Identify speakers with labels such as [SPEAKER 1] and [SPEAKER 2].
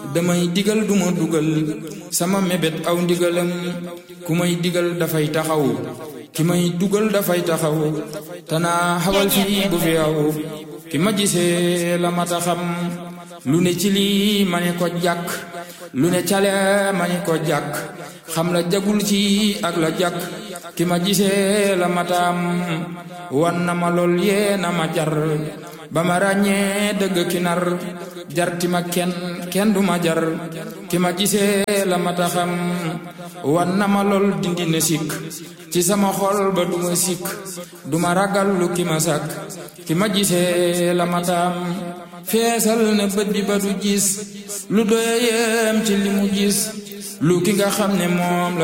[SPEAKER 1] damay digal duma dugal sama mébét aw ndigalam ku may digal dafay taxaw ki may dugal dafay taxaw tanaa xawal fii bu fi aw ki ma gisee la mata xam lu ne ci lii ma ne ko jàkk lu ne cale ma ne ko jàkk xam la jagul ci ak la jàkk ki ma gisee la mataam wan na ma lool yee na ma jar ba ma ràññee dëgg ki nar jarti ma kenn kenn du ma jar ki ma gisee la mata xam wan na ma lool dindi na sikk ci sama xol ba du ma sikk du ma ragal lu ki ma sàkk ki ma gisee la mataam feesal na bët bi ba du gis lu doye yem ci li mu gis lu ki nga xam ne moom la